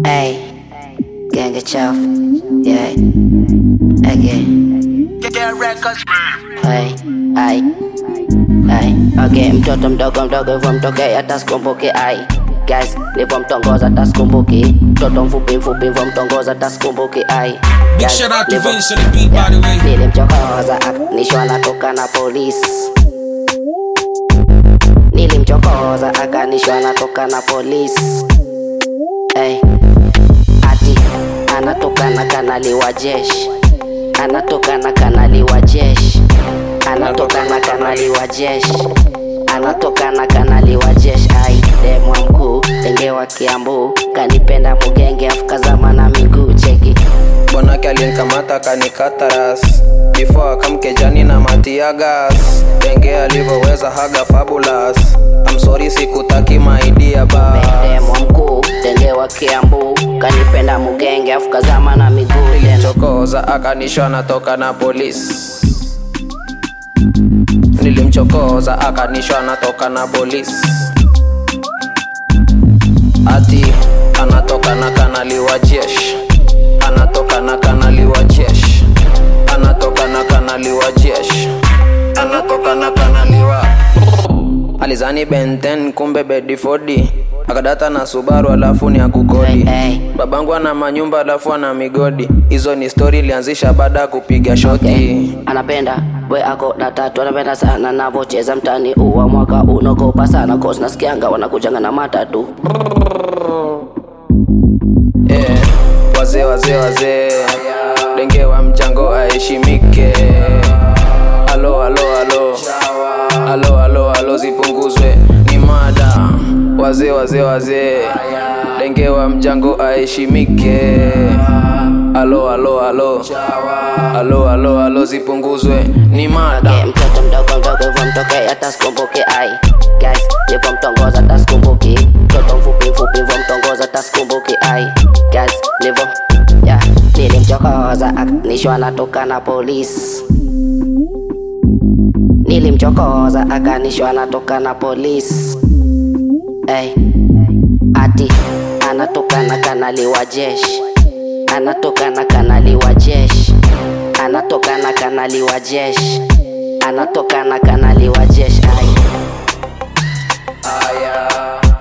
Ey, genge chafu yeah. Again. Hey, ai, ai, okay, mtoto mdogo mdogo hivyo mtoke hata sikumbuki ai Guys, nivyo mtongoza hata sikumbuki mtoto mfupi mfupi hivyo mtongoza hata sikumbuki ai Big Guys, shout out to nivyo- Vince on the beat, by the way. Nilimchokoza akanishwa natoka na polisi Nilimchokoza akanishwa natoka na polisi hey. Ati anatoka na kanali wa jeshi anatoka na kanali wa jeshi anatoka na kanali wa jeshi anatoka na kanali wa jeshi ai demwa mkuu denge wa kiambu kanipenda mugenge afukazama na miguu cheki bwanake alinikamata kanikata ras before akamkejani na matiagas denge alivyoweza haga fabulous I'm sorry sikutaki maidia bas demwa mkuu denge wa kiambu kanipenda mugenge afukazama na miguu tena chokoza akanishwa natoka na polisi nilimchokoza akanishwa natoka na polisi ati anatoka na kanali wa jeshi anatoka na kanali wa jeshi anatoka na kanali wa jeshi anatoka na kanali wa alizani benten kumbe bedifodi akadata na subaru alafu ni akukodi Hey, hey. babangu ana manyumba alafu ana migodi hizo ni stori ilianzisha baada ya kupiga shoti Okay. anapenda we ako na tatu anapenda sana navocheza mtani uwa mwaka unogopa sana cause nasikianga wanakujanga na matatu yeah. wazee wazee wazee denge wa mchango aheshimike alo alo alo alo alo alo zipunguzwe ni mada wazee wazee wazee denge wa mchango aheshimike alo alo alo alo alo alo zipunguzwe ni mada Okay, mtoto mdogo mdogo hivyo mtoke hata sikumbuki ai guys hivyo mtongoza hata sikumbuki mtoto mfupi mfupi hivyo mtongoza hata sikumbuki ai guys hivyo yeah. nilimchokoza akanishwa natoka na polisi nilimchokoza akanishwa natoka na polisi hey. ati anatoka na kanali wa jeshi anatoka na kanali wa jeshi anatoka na kanali wa jeshi anatoka na kanali wa jeshi ai aya